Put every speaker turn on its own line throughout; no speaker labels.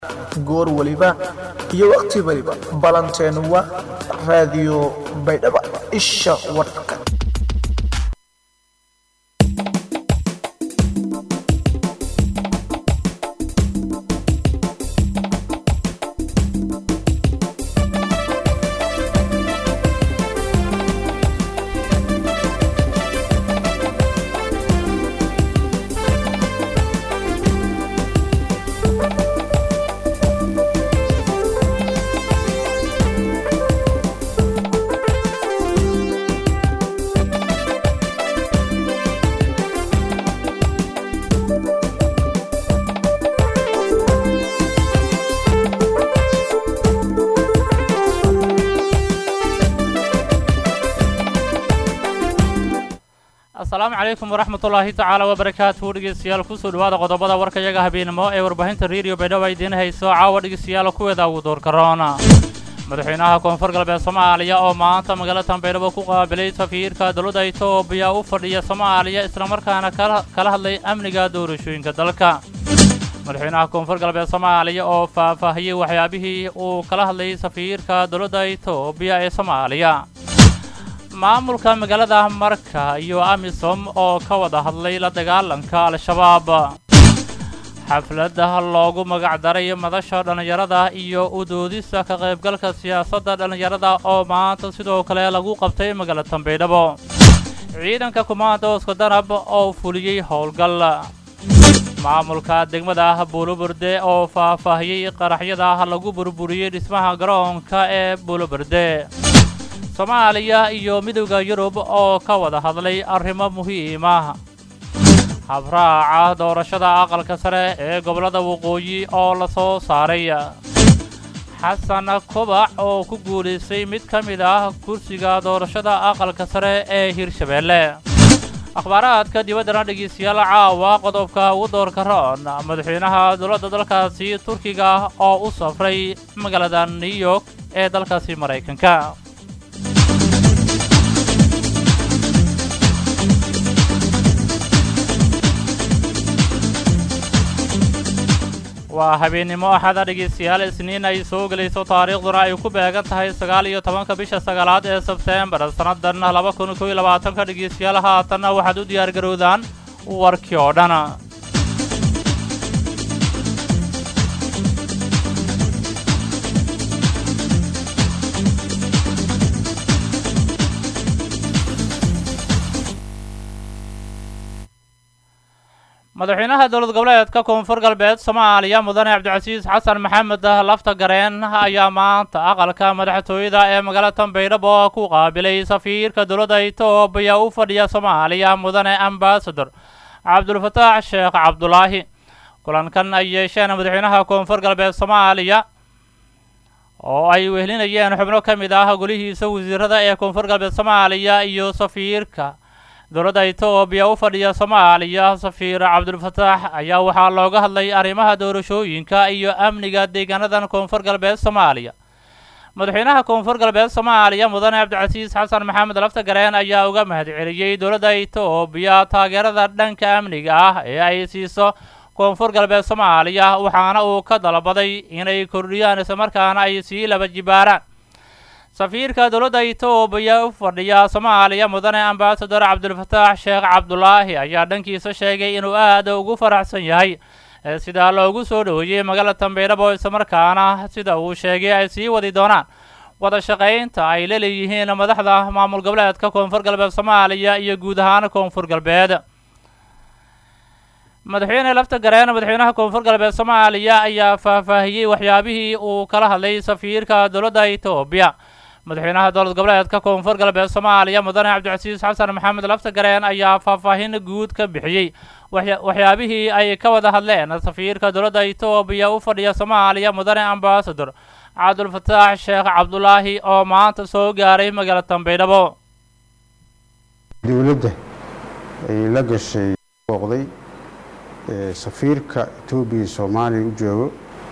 goor waliba iyo wakhti waliba ballanteenu waa raadiyo baydhaba isha warka
asalaamu calaykum waraxmatullaahi tacaala wabarakaatuhu dhegeystayaal kusoo dhawaada qodobada warkayaga habeenimo ee warbaahinta rediyo baydhabo ay idiin hayso caawa dhegeystayaal kuweeda ugu doorkaroona madaxweynaha koonfur galbeed soomaaliya oo maanta magaalada baydhabo ku qaabilay safiirka dowladda etoobiya u fadhiya soomaaliya islamarkaana kala hadlay amniga doorashooyinka dalka madaxweynaha koonfur galbeed soomaaliya oo faahfaahiyey waxyaabihii uu kala hadlayay safiirka dowladda etoobiya ee soomaaliya maamulka magaalada marka iyo amisom oo ka wada hadlay la dagaalanka al-shabaab xafladda loogu magacdaray madasha dhallinyarada iyo u doodista ka qaybgalka siyaasadda dhallinyarada oo maanta sidoo kale lagu qabtay magaalada baydhabo ciidanka kumaandooska danab oo fuliyey howlgal maamulka degmada buuloberde oo faahfaahiyey qaraxyada lagu burburiyey dhismaha garoonka ee buuloberde soomaaliya iyo midowda yurub oo ka wada hadlay arrimo muhiima habraaca doorashada aqalka sare ee gobollada waqooyi oo la soo saaray xasan kobac oo ku guulaystay mid ka mid ah kursiga doorashada aqalka sare ee hirshabeelle akhbaaraadka dibaddana dhegeystayaal caawa qodobka ugu doorka roon madaxweynaha dowladda dalkaasi turkiga oo u safray magaalada new york ee dalkaasi maraykanka waa habeennimo axada dhegeystayaal isniin ay soo gelayso taariikhduna ay ku beegan tahay sagaal iyo tobanka bisha sagaalaad ee sebteembar sannadan laba kun kow iyo labaatanka dhegeystayaal haatanna waxaad u diyaargarowdaan warkii oo dhan madaxweynaha dowlad goboleedka koonfur galbeed soomaaliya mudane cabdicasiis xasan maxamed lafta gareen ayaa maanta aqalka madaxtooyada ee magaalada baydhabo ku qaabilay safiirka dowladda etoobiya u fadhiya soomaaliya mudane ambasador cabdulfataax sheekh cabdulaahi kulankan ay yeesheen madaxweynaha koonfur galbeed soomaaliya oo ay wehelinayeen xubno ka mid ah golihiisa wasiirada ee koonfur galbeed soomaaliya iyo safiirka dowladda etoobiya u fadhiya soomaaliya safiir cabdulfataax ayaa waxaa looga hadlay arrimaha doorashooyinka iyo amniga deegaanadan koonfur galbeed soomaaliya madaxweynaha koonfur galbeed soomaaliya mudane cabdicasiis xasan maxamed lafta gareen ayaa uga mahadceliyey dowladda etoobiya taageerada dhanka amniga ah ee ay siiso koonfur galbeed soomaaliya waxaana uu ka dalbaday inay kordhiyaan islamarkaana ay sii laba jibaaraan safiirka dowladda etoobiya u fadhiya soomaaliya mudane ambasador cabdulfataax sheekh cabdulaahi ayaa dhankiisa sheegay inuu aada ugu faraxsan yahay sidaa loogu soo dhoweeyey magaalada baydhabo islamarkaana sida uu sheegay ay sii wadi doonaan wada shaqaynta ay la leeyihiin madaxda maamul goboleedka koonfur galbeed soomaaliya iyo guud ahaan koonfur galbeed madaxweyne lafta gareen madaxweynaha koonfur galbeed soomaaliya ayaa faahfaahiyey waxyaabihii uu kala hadlay safiirka dowladda etoobiya madaxweynaha dowlad goboleedka koonfur galbeed soomaaliya mudane cabdicasiis xasan maxamed lafta gareen ayaa faahfaahin guud ka bixiyey waxyaabihii ay ka wada hadleen safiirka dowladda etoobiya u fadhiya soomaaliya mudane ambasador cabdulfataax sheekh cabdulaahi oo maanta soo gaaray magaalada baydhabo
dowladda ay la gashay booqday safiirka etoobiya soomaaliya u joogo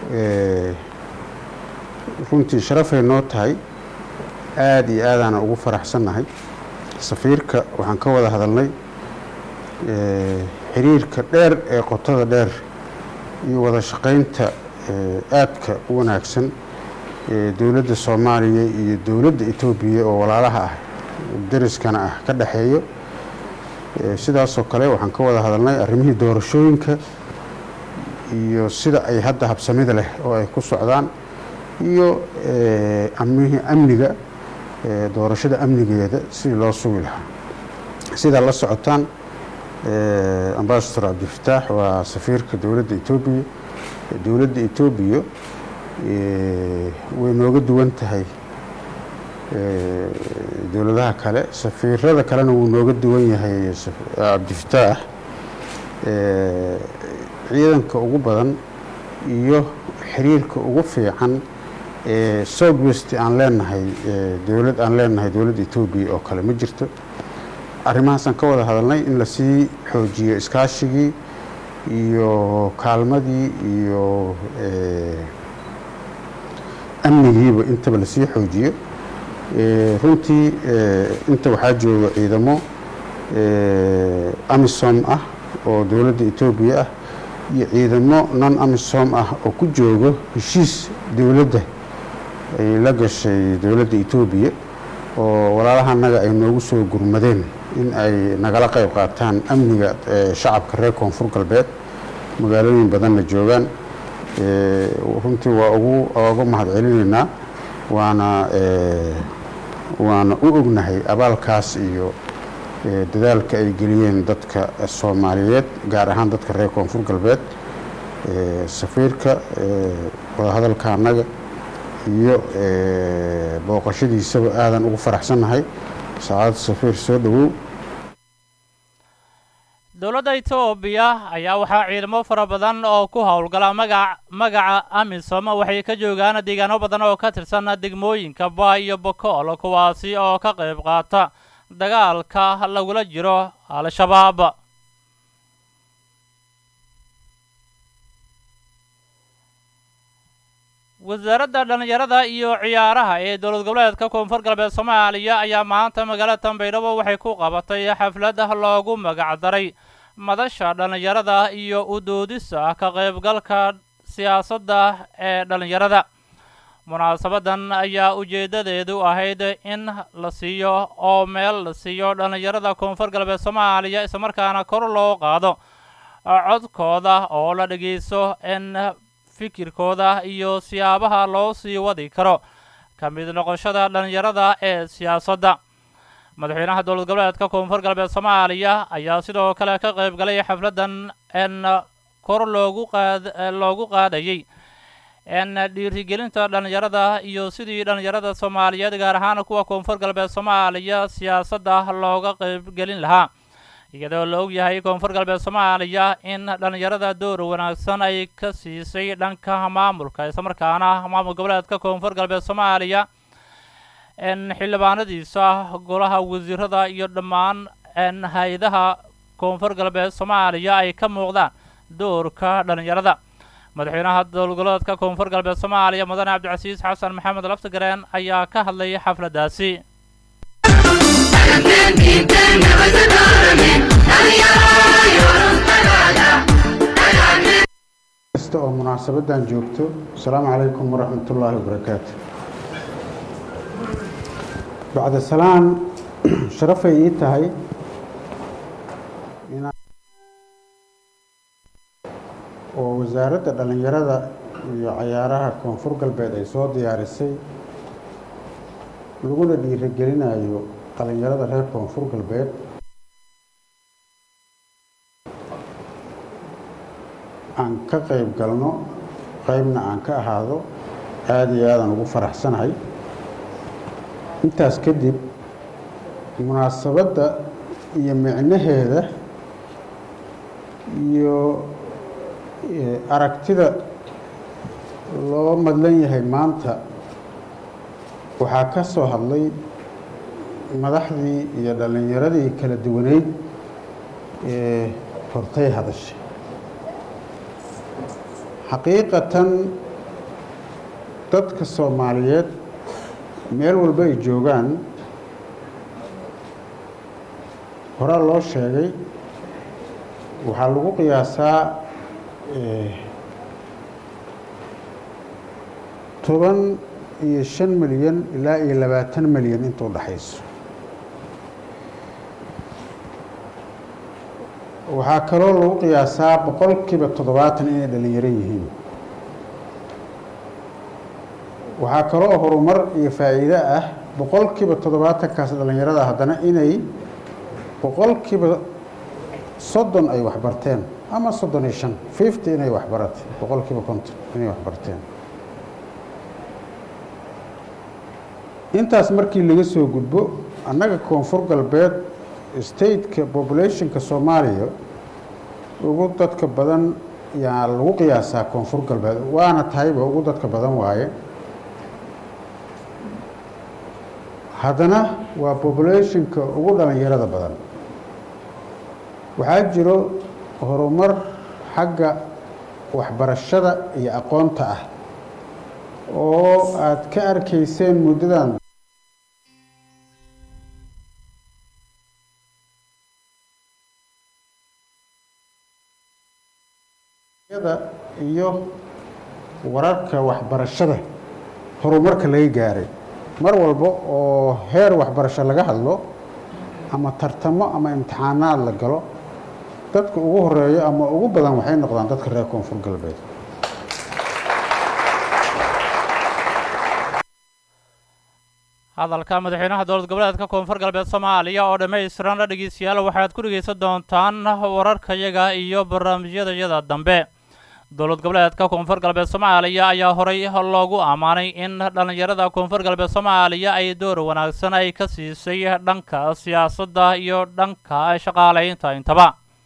runtii sharafay noo tahay aada iyo aadaana ugu faraxsannahay safiirka waxaan ka wada hadalnay xiriirka dheer ee qotada dheer iyo wada shaqaynta aadka u wanaagsan ee dowladda soomaaliya iyo dowladda etoobiya oo walaalaha ah dariskana ah ka dhexeeyo sidaasoo kale waxaan ka wada hadalnay arrimihii doorashooyinka iyo sida ay hadda habsamida leh oo ay ku socdaan iyo amihii amniga doorashada amnigeeda sidii loo sugi lahaa sidaa la socotaan ambasador cabdifataax waa safiirka dowladda etoobiya dowladda etoobiya way nooga duwan tahay dowladaha kale safiirada kalena wuu nooga duwan yahay cabdifataax ciidanka ugu badan iyo xiriirka ugu fiican ee south west aan leenahay dowlad aan leenahay dowladda etoobiya oo kale ma jirto arrimahaasaan ka wada hadalnay in lasii xoojiyo iskaashigii iyo kaalmadii iyo amnigiiba intaba lasii xoojiyo runtii inta waxaa jooga ciidamo amisom ah oo dowladda etoobiya ah iyo ciidamo non amisom ah oo ku joogo heshiis dowladda ay la gashay dowladda etoobiya oo walaalaha annaga ay noogu soo gurmadeen in ay nagala qayb qaataan amniga shacabka reer koonfur galbeed magaalooyin badanna joogaan runtii waa ugu oga mahadcelinaynaa waana waana u ognahay abaalkaas iyo dadaalka ay geliyeen dadka soomaaliyeed gaar ahaan dadka reer koonfur galbeed safiirka wadahadalka annaga iyo booqashadiisaba aadan ugu faraxsannahay saacad safiir soo dhowow
dowladda etoobiya ayaa waxaa ciidamo fara badan oo ku howlgala magac magaca amisom waxay ka joogaan deegaano badan oo ka tirsan degmooyinka ba iyo bokool kuwaasi oo ka qayb qaata dagaalka lagula jiro al-shabaab wasaaradda dhallinyarada iyo ciyaaraha ee dowlad goboleedka koonfur galbeed soomaaliya ayaa maanta magaalada tanbaydhabo waxay ku qabatay xaflad loogu magacdaray madasha dhallinyarada iyo u doodisa ka qaybgalka siyaasadda ee dhallinyarada munaasabadan ayaa ujeeddadeedu ahayd in la siiyo oo meel la siiyo dhallinyarada koonfur galbeed soomaaliya islamarkaana kor loo qaado codkooda oo la dhegeysto in fikirkooda iyo siyaabaha loo sii wadi karo ka mid noqoshada dhallinyarada ee siyaasadda madaxweynaha dowlad goboleedka koonfur galbeed soomaaliya ayaa sidoo kale ka qayb galay xafladdan in kor loogu qaad loogu qaadayay in dhiirigelinta dhallinyarada iyo sidii dhallinyarada soomaaliyeed gaar ahaan kuwa koonfur galbeed soomaaliya siyaasadda looga qaybgelin lahaa iyadoo la og yahay koonfur galbeed soomaaliya in dhallinyarada door wanaagsan ay ka siisay dhanka maamulka islamarkaana maamul goboleedka koonfur galbeed soomaaliya in xildhibaanadiisa golaha wasiirada iyo dhammaan n hay-adaha koonfur galbeed soomaaliya ay ka muuqdaan doorka dhallinyarada madaxweynaha dowlad goboleedka koonfur galbeed soomaaliya mudane cabdicasiis xasan maxamed laftigareen ayaa ka hadlay xafladdaasi
kasta oo munaasabadan joogto asalaamu calaykum waraxmat ullaahi wabarakaatu bacda salaan sharafay ii tahay inaa oo wasaaradda dhallinyarada iyo cayaaraha koonfur galbeed ay soo diyaarisay laguna dhiirigelinayo dhallinyarada reer koonfur galbeed aan ka qayb galno qaybna aan ka ahaado aada iyo aadaan ugu faraxsanahay intaas kadib munaasabadda iyo micnaheeda iyo aragtida loo madlan yahay maanta waxaa ka soo hadlay madaxdii iyo dhallinyaradii kala duwaneyd ee hortay hadashay xaqiiqatan dadka soomaaliyeed meel walba ay joogaan horaa loo sheegay waxaa lagu qiyaasaa toban iyo shan milyan ilaa iyo labaatan milyan inta u dhaxayso waxaa kaloo lagu qiyaasaa boqolkiiba toddobaatan inay dhalinyaro yihiin waxaa kaloo horumar iyo faa'iido ah boqolkiiba toddobaatankaas dhallinyarada haddana inay boqolkiiba soddon ay waxbarteen ama soddon iyo shan fifty inay waxbaratay boqolkiiba konton inay waxbarteen intaas markii laga soo gudbo annaga koonfur galbeed stateka populationka soomaaliya ugu dadka badan yaa lagu qiyaasaa koonfur galbeed waana tahayba ugu dadka badan waaye haddana waa populationka ugu dhalinyarada badan waxaa jiro horumar xagga waxbarashada iyo aqoonta ah oo aada ka arkayseen muddadan iyo wararka waxbarashada horumarka laga gaaray mar walba oo heer waxbarasho laga hadlo ama tartamo ama imtixaanaad la galo dadka ugu horeeyo ama ugu badan waxay noqdaan dadka reer koonfur galbeed
hadalka madaxweynaha dowlad goboleedka koonfur galbeed soomaaliya oo dhammaystiran dhegeystayaal waxaad ku dhegeysan doontaan wararkayaga iyo barnaamijyadayada dambe dowlad goboleedka koonfur galbeed soomaaliya ayaa horay loogu ammaanay in dhallinyarada koonfur galbeed soomaaliya ay door wanaagsan ay ka siisay dhanka siyaasadda iyo dhanka shaqaalaynta intaba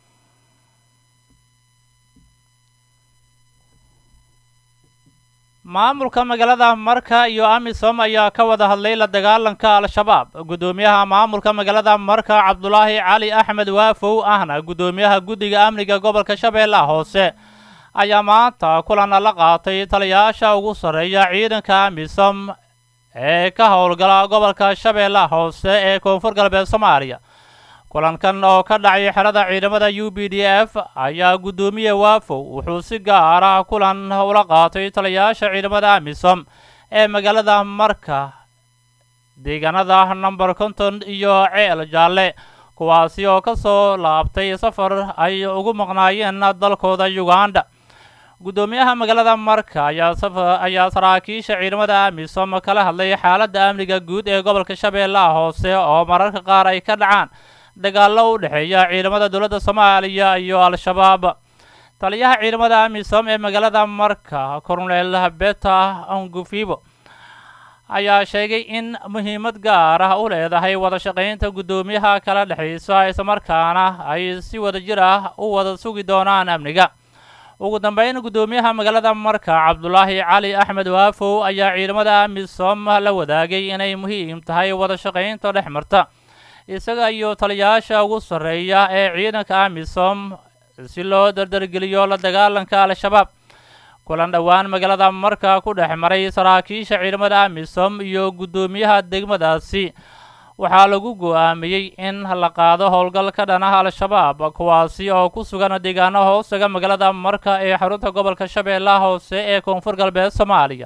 maamulka magaalada marka iyo amisom ayaa ka wada hadlay la dagaalanka al-shabaab guddoomiyaha maamulka magaalada marka cabdulaahi cali axmed waafow ahna guddoomiyaha guddiga amniga gobolka shabeellaha hoose ayaa maanta kulan la qaatay taliyayaasha ugu sarreeya ciidanka amisom ee ka howlgala gobolka shabeellaha hoose ee koonfur galbeed soomaaliya kulankan oo ka dhacay xerada ciidamada u b d f ayaa guddoomiye waafow wuxuu si gaar ah kulan ula qaatay taliyayaasha ciidamada amisom ee magaalada marka deegaanada number konton iyo ceel jaalle kuwaasi oo ka soo laabtay safar ay ugu maqnaayeen dalkooda uganda guddoomiyaha magaalada marka ayaa ayaa saraakiisha ciidamada amisom kala hadlay xaaladda amniga guud ee gobolka shabeellaha hoose oo mararka qaar ay ka dhacaan dagaallo u dhexeeya ciidamada dowladda soomaaliya iyo al-shabaab taliyaha ciidamada amisom ee magaalada marka cornel beta angufibo ayaa sheegay in muhiimad gaar ah u leedahay wada shaqaynta guddoomiyaha kala dhexaysa islamarkaana ay si wada jir ah u wada sugi doonaan amniga ugu dambeyn guddoomiyaha magaalada marka cabdulaahi cali axmed waafow ayaa ciidamada amisom la wadaagay inay muhiim tahay wada shaqaynta dhex marta isaga iyo taliyayaasha ugu sarreeya ee ciidanka amisom si loo dardargeliyo la dagaalanka al-shabaab kulan dhowaan magaalada marka ku dhex maray saraakiisha ciidamada amisom iyo guddoomiyaha degmadaasi waxaa lagu go-aamiyey in la qaado howlgal ka dhanaha al-shabaab kuwaasi oo ku sugan deegaano hoostaga magaalada marka ee xarunta gobolka shabeellaha hoose ee koonfur galbeed soomaaliya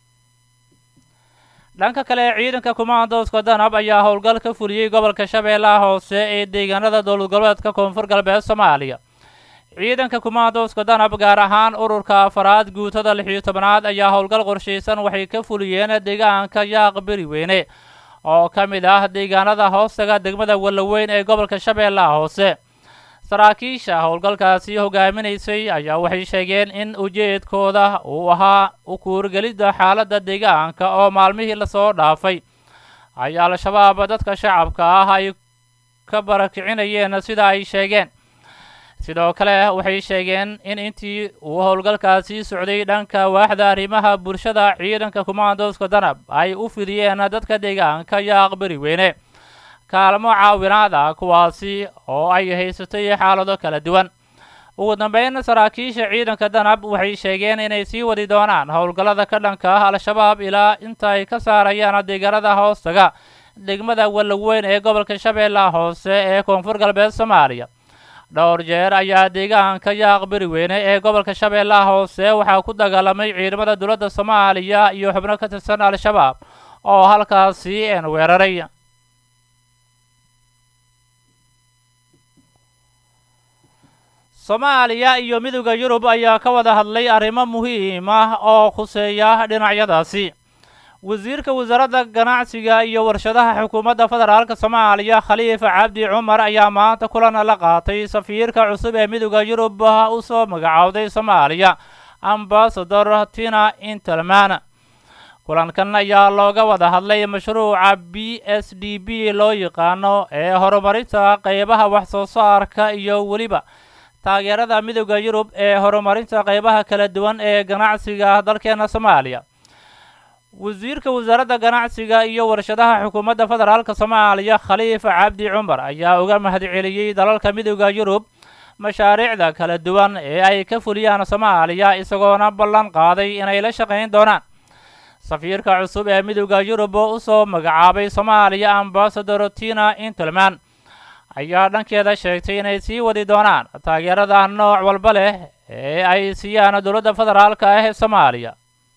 dhanka kale ciidanka kumaandooska danab ayaa howlgal ka fuliyey gobolka shabeellaha hoose ee deegaanada dowlad goboleedka koonfur galbeed soomaaliya ciidanka kumaandooska danab gaar ahaan ururka afaraad guutada lix iyo tobanaad ayaa howlgal qorshaysan waxay ka fuliyeen deegaanka yaaq beriweyne oo ka mid ah deegaanada hoostaga degmada wallaweyn ee gobolka shabeellaha hoose saraakiisha howlgalkaasi hogaaminaysay ayaa waxay sheegeen in ujeedkooda uu ahaa u kuurgelidda xaaladda deegaanka oo maalmihii lasoo dhaafay ay al-shabaab dadka shacabka ah ay ka barakicinayeen sida ay sheegeen sidoo kale waxay sheegeen in intii uu howlgalkaasi socday dhanka waaxda arrimaha bulshada ciidanka kumaandooska danab ay u fidiyeen dadka deegaanka yaaq beriweyne kaalmo caawinaada kuwaasi oo ay haysatay xaalado kala duwan ugu dambeyn saraakiisha ciidanka danab waxay sheegeen inay sii wadi doonaan howlgallada ka dhanka ah al-shabaab ilaa inta ay ka saarayaan deegaanada hoostaga degmada wallaweyn ee gobolka shabeellaha hoose ee koonfur galbeed soomaaliya dhowr jeer ayaa deegaanka yaaq beri weyne ee gobolka shabeellaha hoose waxaa ku dagaalamay ciidamada dowladda soomaaliya iyo xubno ka tirsan al-shabaab oo halkaasi een weeraray soomaaliya iyo midowda yurub ayaa ka wada hadlay arrimo muhiim ah oo khuseeya dhinacyadaasi wasiirka wasaaradda ganacsiga iyo warshadaha xukuumadda federaalka soomaaliya khaliif cabdi cumar ayaa maanta kulan la qaatay safiirka cusub ee midowda yurub u soo magacowday soomaaliya ambasador tina intelman kulankan ayaa looga wada hadlay mashruuca b s d b loo yaqaano ee horumarinta qeybaha wax soo saarka iyo weliba taageerada midowda yurub ee horumarinta qeybaha kala duwan ee ganacsiga dalkeena soomaaliya wasiirka wasaaradda ganacsiga iyo warshadaha xukuumadda federaalka soomaaliya khaliif cabdi cumar ayaa uga mahadceliyey dalalka midowda yurub mashaariicda kala duwan ee ay ka fuliyaan soomaaliya isagoona ballan qaaday inay la shaqayn doonaan safiirka cusub ee midowda yurub oo usoo magacaabay soomaaliya ambasador tina intelman ayaa dhankeeda sheegtay inay sii wadi doonaan taageerada nooc walba leh ee ay siiyaan dowladda federaalka ah ee soomaaliya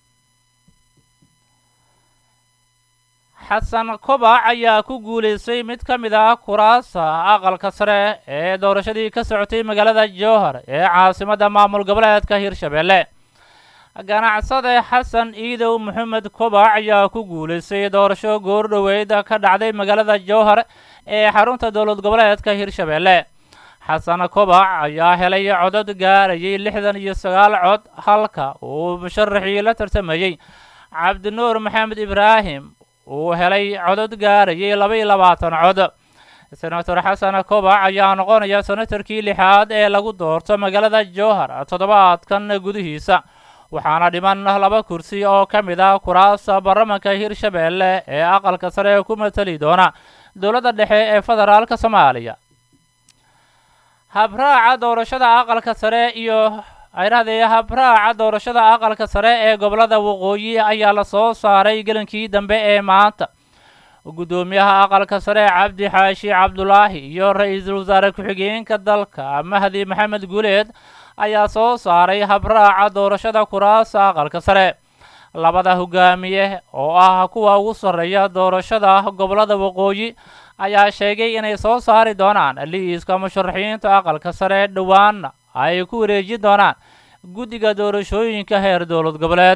xasan kobac ayaa ku guulaystay mid ka mid ah kuraasa aqalka sare ee doorashadii ka socotay magaalada jowhar ee caasimadda maamul goboleedka hirshabeelle ganacsade xasan iidow maxamed kobac ayaa ku guulaystay doorasho goordhoweyd ka dhacday magaalada jowhar ee xarunta dowlad goboleedka hirshabeelle xasan kobac ayaa helay codad gaarayay lixdan iyo sagaal cod halka uu musharaxii la tartamayey cabdinuur maxamed ibraahim uu helay codad gaarayay laba iyo labaatan cod senator xasan kobac ayaa noqonaya senatarkii lixaad ee lagu doorto magaalada jowhar toddobaadkan gudihiisa waxaana dhiman laba kursi oo ka mid ah kuraasta baarlamanka hirshabeelle ee aqalka sare ku matali doona dowladda dhexe ee federaalka soomaaliya habraaca doorashada aqalka sare iyo ayrahdee habraaca doorashada aqalka sare ee gobolada waqooyi ayaa la soo saaray gelankii dambe ee maanta guddoomiyaha aqalka sare cabdi xaashi cabdulaahi iyo ra-iisul wasaare ku-xigeenka dalka mahdi maxamed guuleed ayaa soo saaray habraaca doorashada kuraasa aqalka sare labada hogaamiye oo ah kuwa ugu sarreeya doorashada gobolada waqooyi ayaa sheegay inay soo saari doonaan liiska musharaxiinta aqalka sare dhowaanna ay ku wareejin doonaan guddiga doorashooyinka heer dowlad goboleed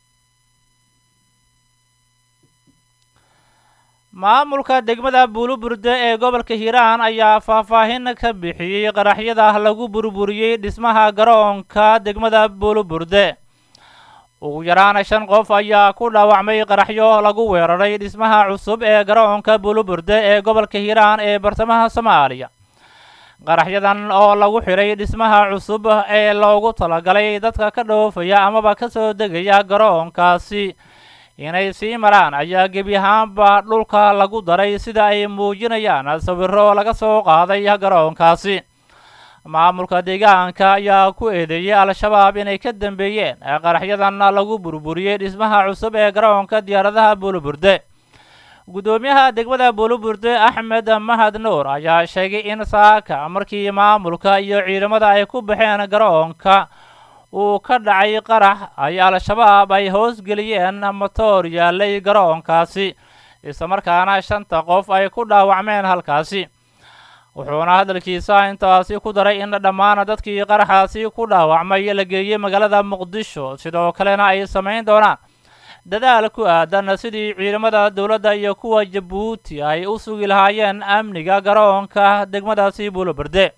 maamulka degmada buuluburde ee gobolka hiiraan ayaa faahfaahin ka bixiyey qaraxyada lagu burburiyey dhismaha garoonka degmada buuluburde ugu yaraana shan qof ayaa ku dhaawacmay qaraxyo lagu weeraray dhismaha cusub ee garoonka buuluburde ee gobolka hiiraan ee bartamaha soomaaliya qaraxyadan oo lagu xidhay dhismaha cusub ee loogu talagalay dadka ka dhoofaya amaba ka soo degaya garoonkaasi inay sii maraan ayaa gebi ahaanba dhulka lagu daray sida ay muujinayaan sawiro laga soo qaaday garoonkaasi maamulka deegaanka ayaa ku eedeeyey al-shabaab inay ka dambeeyeen qaraxyadan lagu burburiyey dhismaha cusub ee garoonka diyaaradaha buuluburde guddoomiyaha degmada buuluburde axmed mahad nuur ayaa sheegay in saaka markii maamulka iyo ciidamada ay ku baxeen garoonka uu ka dhacay qarax ay al-shabaab ay hoosgeliyeen motoor yaalay garoonkaasi islamarkaana shanta qof ay ku dhaawacmeen halkaasi wuxuuna hadalkiisa intaasi ku daray in dhammaan dadkii qaraxaasi ku dhaawacmay la geeyey magaalada muqdisho sidoo kalena ay samayn doonaan dadaal ku aadan sidii ciidamada dowladda iyo kuwa jabuuti ay u sugi lahaayeen amniga garoonka degmadaasi buuloberde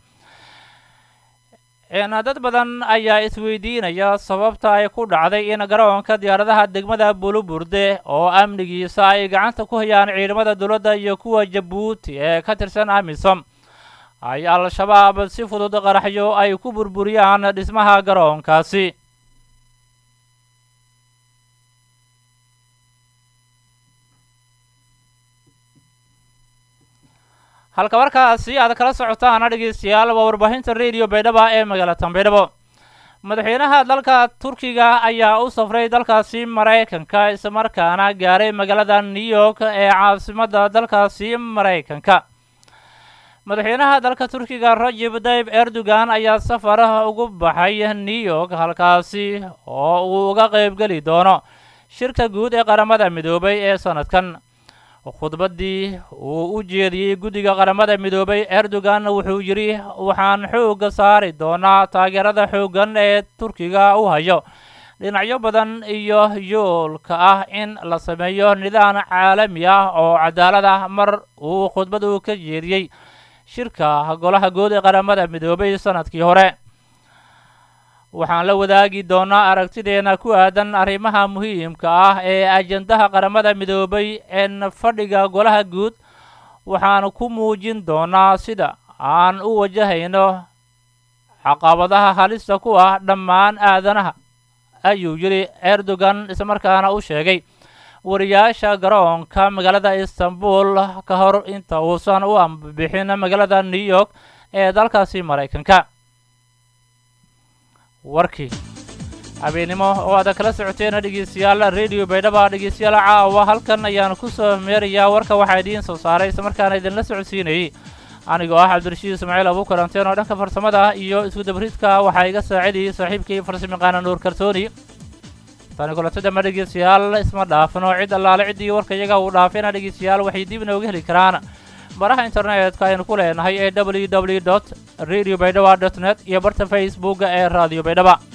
dad badan ayaa isweydiinaya sababta ay ku dhacday in garoonka diyaaradaha degmada buuluburde oo amnigiisa ay gacanta ku hayaan ciidamada dowladda iyo kuwa jabuuti ee ka tirsan amisom ay al-shabaab si fudud qaraxyo ay ku burburiyaan dhismaha garoonkaasi halka markaasi aad kala socotaan dhegeystayaal waa warbaahinta radio baydhaba ee magaalada baydhabo madaxweynaha dalka turkiga ayaa u safray dalkaasi maraykanka islamarkaana gaaray magaalada new york ee caasimadda dalkaasi maraykanka madaxweynaha dalka turkiga rajib tayib erdogan ayaa safar ugu baxay new york halkaasi oo uu uga qaybgeli doono shirka guud ee qaramada midoobay ee sanadkan khudbaddii uu u jeediyey guddiga qaramada midoobay erdogan wuxuu yidhi waxaan xoogga saari doonaa taageerada xooggan ee turkiga u hayo dhinacyo badan iyo yoolka ah in la sameeyo nidaam caalami ah oo cadaalad ah mar uu khudbadu ka jeediyey shirka golaha guud ee qaramada midoobay sanadkii hore waxaan la wadaagi doonaa aragtideena ku aadan arrimaha muhiimka ah ee ajendaha qaramada midoobay een fadhiga golaha guud waxaan ku muujin doonaa sida aan u wajahayno caqabadaha halista ku ah dhammaan aadanaha ayuu yidhi erdogan islamarkaana u sheegay wariyaasha garoonka magaalada istanbul ka hor inta uusan u ambixin magaalada new york ee dalkaasi maraykanka warkii habeennimo oo aada kala socoteena dhegeystayaal radio baydhaba dhegeystayaal caawa halkan ayaan ku soo meerayaa warka waxaa idiin soo saaray islamarkaana idinla socodsiinayey anigoo ah cabdirashiid ismaaciil abuukaranteen oo dhanka farsamada iyo isku dabridka waxaa iga saacidayay saaxiibkii farsamayaqaana nuur kartooni tani kulantada ma dhegeystayaal isma dhaafno cid allaale ciddii warka iyaga uu dhaafayna dhegeystayaal waxay dib inooga heli karaan baraha internetka aynu ku leenahay ee w w dot radio baydhaba dot net iyo barta facebooka ee radio baydhaba